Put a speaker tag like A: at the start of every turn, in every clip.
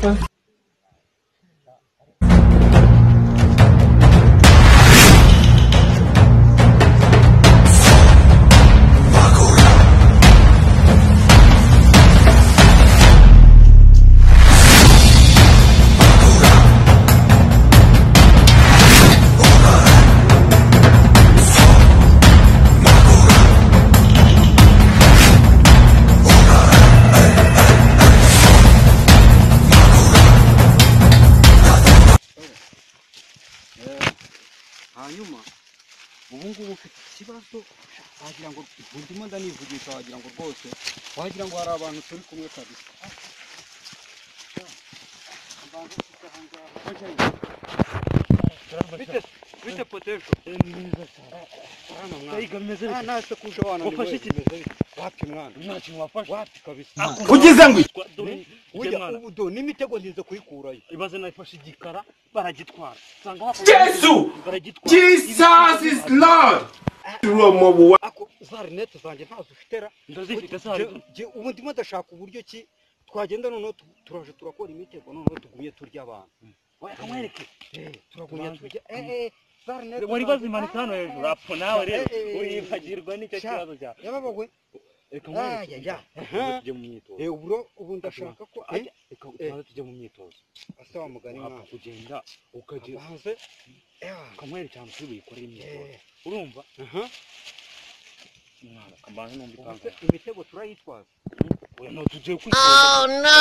A: Papa
B: hanyuma ubu ngubu ufite ikibazo wagira ngo ndimo ndanivugisha wagira ngo rwose wagira ngo hari abantu turi kumwe kabisa Abantu bafite aha ngaha. Bite- bite potesho urana mwana nta nta sekuje wana ni
C: Wafashe
B: we
C: iki?
B: wapi mwana wapi kabisa
D: ugize ngo iki?
B: Ujya- ubu n'imitego nzinze kuyikurayo
C: ibaze nayifashe igikara baragitwara usanga
D: Yesu!
C: baragitwara
D: jesus is lord uwo mu buwa
B: ako za rinete zanjye ntazo ufitera
C: ndazifite
B: Ubu-
C: sare
B: je- je- ubu ndimo ndashaka uburyo ki twagenda noneho tu- turaje turakora imitego noneho tugumye turya abantu
C: kamwereke
B: tugumye
C: turangiye.
B: turya eh eh sarnet
C: wari bazimanitse hano hejuru apfa nawe rero
B: Eh, eh, eh.
C: uribagirwa nicyo
B: Sha.
C: kibazo cyawe
B: yababawe
C: reka
B: ah
C: nkwereke
B: ya ya
C: tujye mu myitozo
B: eh uburo ubu ndashaka ko
C: Eh,
B: ajya
C: reka tubanze tujye mu myitozo
B: asaba mugani
C: wapfa
B: mwana
C: kugenda ukagira
B: hanze eh
C: kamwereke ahantu turi buyikorere imyitozo
B: eh
C: urumva
B: aha
C: mwana kambanze numva
B: hanze
C: ikanzu
B: imitego turayitwaza
C: oya no tugiye kwitoza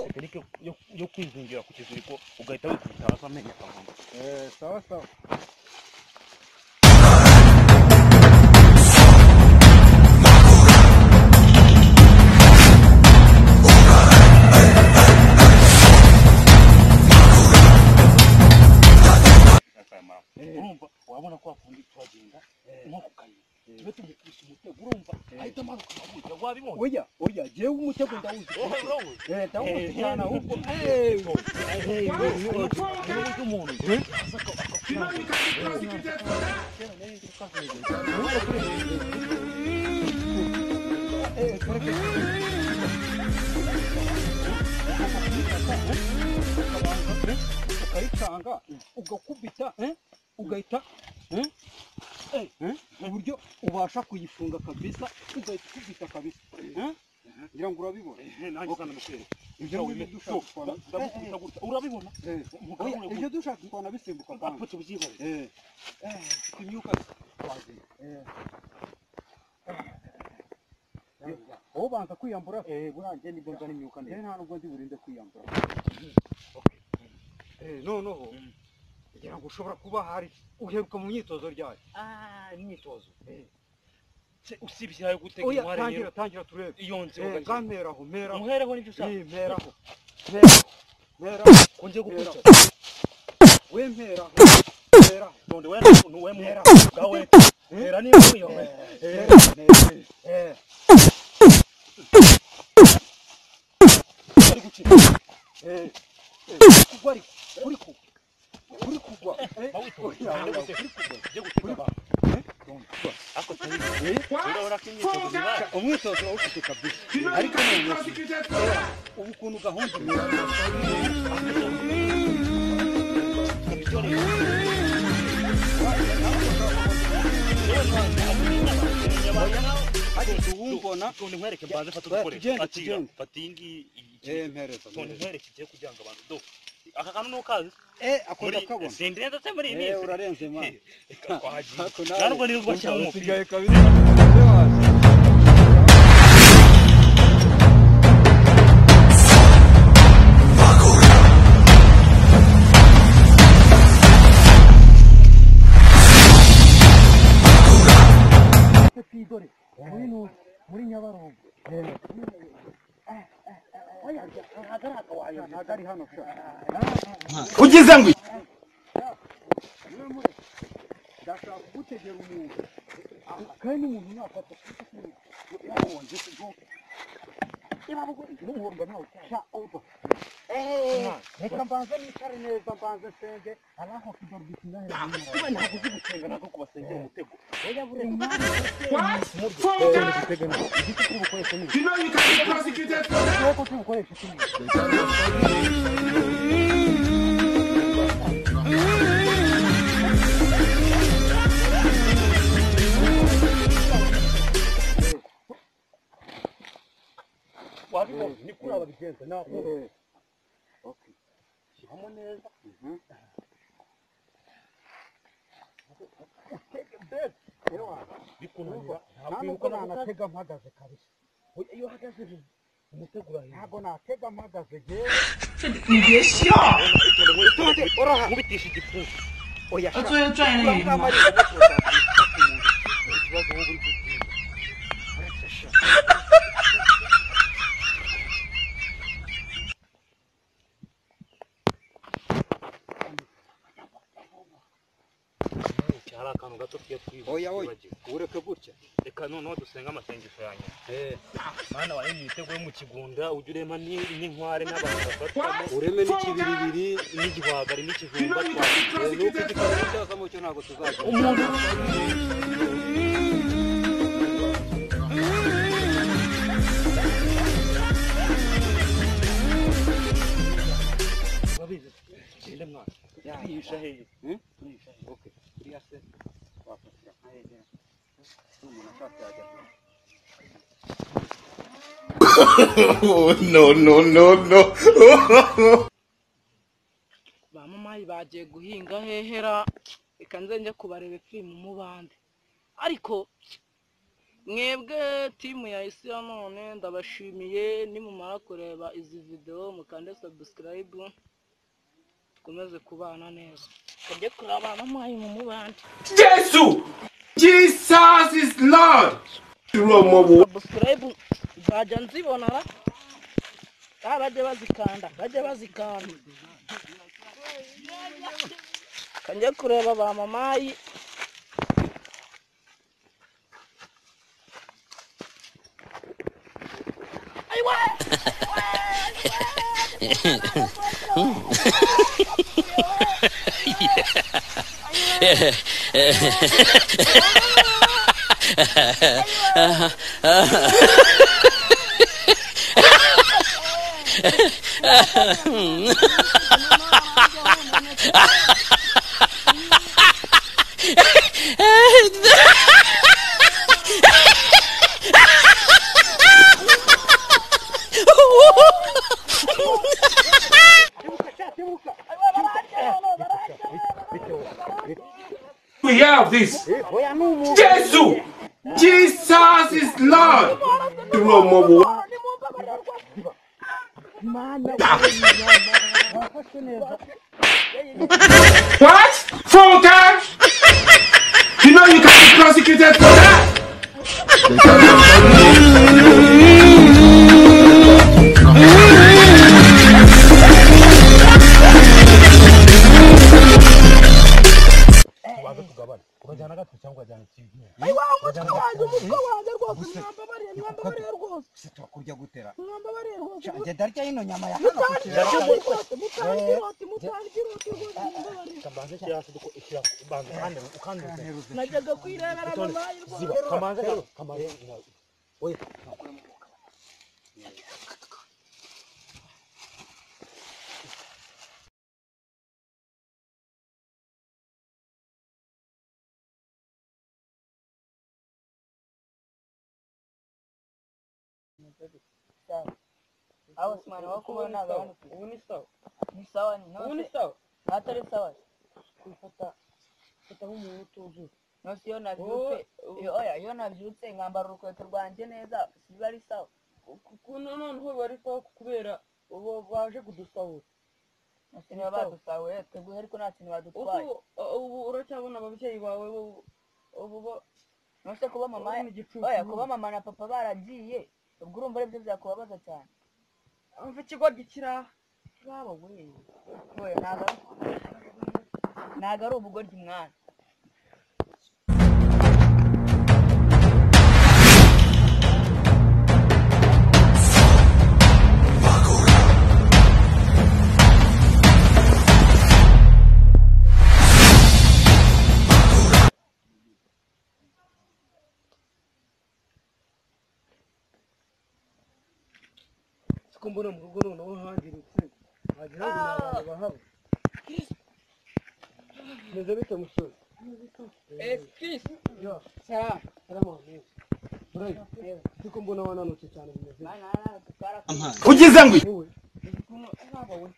C: tekinike yo- yo kwizingira ku kiziriko ugahita wikubita hasi amenyo akavamo
B: eh sawa sawa
C: akamara urumva wabona ko wakundi turagenda nko ku kayira tube tumukubise umutego urumva ahita amanuka akabwira wabibonye
B: oya oya jewe umutego ndawuzi
C: wowe wowe
B: eh ndawuzi
C: Eh,
B: cyane ahubwo eh ukayicanga ugakubita eh, ugahita eh, eh, eh, uburyo ubasha kuyifunga kabisa ugahita ukubita kabisa eh? ngira ngo urabibona ibyo ngibyo dushaka kwana- eh,
C: urabibona
B: eh, eh. Oya, ibyo dushaka kwana bisimbuka
C: apfa
B: kwanza
C: tubyihorere
B: eh eh imyuka twazanye eh aho banza kwiyambura eh burangiye nibwo nzana imyuka neza nta nubwo ndi burinde kwiyambura eh noneho kugira ngo ushobora kuba hari uheruka mu myitozo ryayo
C: ah imyitozo
B: Eh.
C: Se- usibye ayo gutega
B: oya
C: inkware
B: tangira
C: rero
B: tangira turebe
C: iyo nzira
B: eh
C: ugakina.
B: gameraho meraho
C: umuhereho n'ibyo ushaka
B: eh meraho meraho meraho meraho
C: kongera gukurikiza
B: we meraho meraho
C: none we nuwe mwera gawe era niba wiyobe ujye gutega abantu ako tari urabona ko imyitozo ibaye
B: umwitozo urawufite kabisa ariko ubu ukuntu gahunda
C: ibyo rero rero ntabwo abona abantu nawe
B: hageze uwumbona
C: none nkwereke mbanze
B: Eh,
C: fata udukoresho
B: tugende,
C: fatira
B: tugende.
C: fata iyi ngiyi
B: mpereza
C: none nkwereke igiye kugira ngo abantu do aka kantu nukazi
B: ako ndakabona
C: sindire ndetse muri iyi
B: Eh,
C: minsi
B: urarenze mwana
C: twagiye
B: Ako nawe.
C: nanubwo nirirwa cyangwa umupira
B: Usigaye kabisa Ujye waza.
D: ugize ngo iki?
B: ndashaka kugutegera umuntu Ah, kandi umuntu nakata yabonje kugo niba mugo n'umuhondo nawe sha oba reka mbanze nicare neza mbanze nsenge hari aho kigarukira
C: niba ntabwo uzi gusenga ntabwo kubasengera umutego
B: oya buri mwanya
D: What? Four times? You know you can be prosecuted for that.
B: uko tubukoresha kimwe
C: wabibona ni kuri aba bigenza nawe
B: shyiramo neza utege mbere
C: bikunanira ntabwo
B: ntabwo
C: wibuka no gukanda
B: nanatega mpagaze kabisa
C: Oya, iyo uhagaze nti umutego urahindura
B: ntabwo natega mpagaze yewe
C: nkubitisha igipfunsi
B: oya sha
A: 他昨天赚了一笔。
C: ikibazo wowe uri gutinda hari akantu gato tugiye twibagiwe
B: oya oya ureke gutya
C: reka noneho dusenge amasengesho ya nyuma mwana wawe ni ibitego yo mu kigunda ujya urema ni- n'inkware n'abantu bafatamo
B: ureme n'ikibiribiri
C: n'igihwagari
D: You know
C: n'ikijumba
D: you
C: twagiye
D: can be
B: nuko
D: prosecuted for
B: igitabo cyazamo cyo ntabwo tuzagira
C: umuntu babizi genda mwana turisha hehe
B: Hmm?
C: turisha hehe
B: okay kuriya se wafatira nka hejuru n'umuntu ashaka yajya
D: Oh no no no no.
E: ba mamayi bagiye guhinga hehera reka nze njye kubareba firimu mu bande ariko mwebwe timu ya isi ya none ndabashimiye nimumara kureba izi videwo mukande sabusikarayibu dukomeze kubana neza kajye kureba ba mamayi mu mubande
D: Jesus! Jesus is Lord! You are my wa-
E: sabusikarayibu nzajya nzibona ra Ah, bajye bazikanda bajye bazikanda kajye kureba ba mamayi
D: We have this. Jesus! Jesus is Lord! You are my wa- What? Four times? You know you can be prosecuted for that.
C: tubanze tugabane urajyana gato cyangwa urajyana ikintu
E: umutwe wanjye umutwe wanjye rwose mwambabariye mwambabariye rwose
B: se twakurya gutera
E: mwambabariye rwose
B: njye ndarya ino nyama ya hano ku kiraro
E: mutangira rwose mutangira rwose mutangira rwose mwambabariye
C: kamanze shyira hasi duko ishyira ubanza kandi ukandi
E: najyaga kwirebera mu mayi
C: ziba
E: rwose
C: kamanze kamanze oya
E: aho simana wo kubona abantu ubu ni sawa ni sawa ni ubu ni sawa atari sawa kwifata kwifata nk'umuntu utuzuye nose iyo nabyutse iyo- oya iyo nabyutse nkambara urukweto rwanjye neza biba ari sawa noneho biba ari sawa kubera ubu baje kudusahura nta kintu baba badusahuye teguhe ariko nta kintu badutwaye ubu uracyabona ababyeyi bawe ubu bo nose kuba mama oya kuba mama na papa baragiye ubwo urumva ari byo byakubabaza cyane umva ikigo gikira baba we oya ntago ari- ntago ari ubugoryi mwana
B: ko mbona mu rugo noneho hangiritse wagira ngo ni abantu bahaba meze bite musore
E: Excuse.
B: yo
E: Sawa.
B: karama mwiza burayi ariko mbona wananutse cyane bimeze
E: Bana hana tukara.
D: ugize ngo iki
B: wowe
E: Kuno sawa we.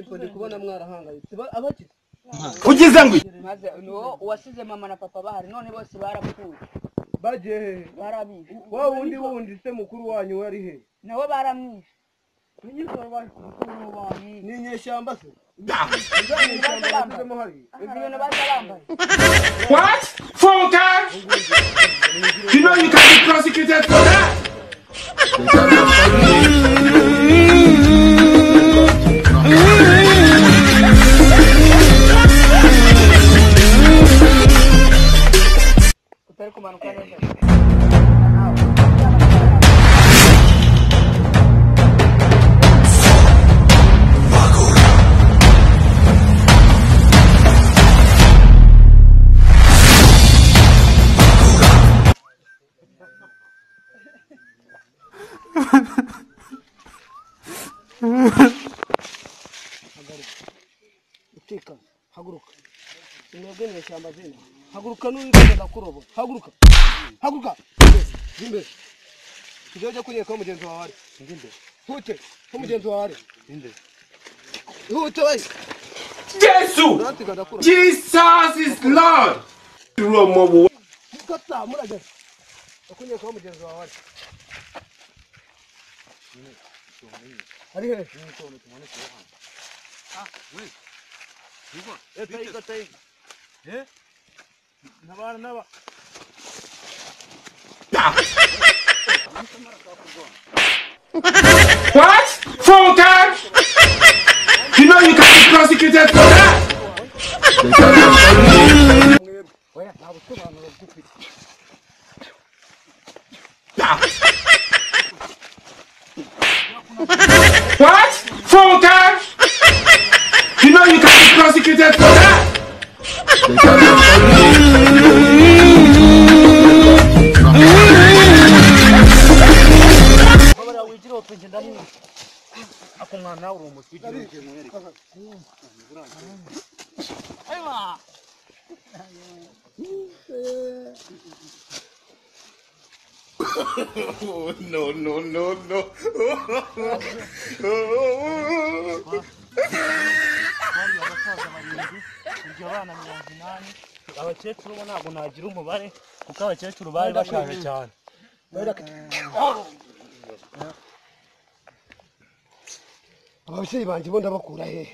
B: simba ndi kubona mwarahangayitse Ba- abakize
D: ugize ngo iki
E: Maze no wasize mama na papa bahari none bose barapfuye.
B: bagiye hehe
E: Barabizi.
B: wa wundi wundi se mukuru wanyu we ari hehe
E: Nawe baramwishe.
B: nyirizwa
E: Kuno bamwishe.
B: ni inyeshyamba se
D: Ah,
B: Za nyeshyamba yashyizemo hariya
E: Ibyo bintu baza bambaye.
D: what funka you know you can be prosecuted for that
E: Utari kumanuka neza.
B: utekanye haguruka mwebwe nyeshyamba zina haguruka n'uwifuza kuroba haguruka haguruka jya imbere tujya ujya kunyereka aho mugenzi wawe ari hute aho mugenzi wawe ari hute we
D: jesu
B: natwe gadakura
D: jesus is lord dúró ọmọ wo
B: gata murageze akunyereka aho mugenzi wawe ari ari hehe
D: what funka you know you can be prosecuted for that.
B: oya nta busobanuro bw'ufite
D: What? Phone cash? You know you can be prosecuted for that.
C: babara wigira wapenje ndamwishe ako mwana nawe uri umuti ugira uti mwereke
E: Aiwa.
D: No, no, no, no.
C: bari abasaza barindwi ibyo abana mirongo inani abakecuru bo ntabwo nagira umubare kuko abakecuru bari bashaje cyane
B: ababyeyi banjye bo ndabakura hehe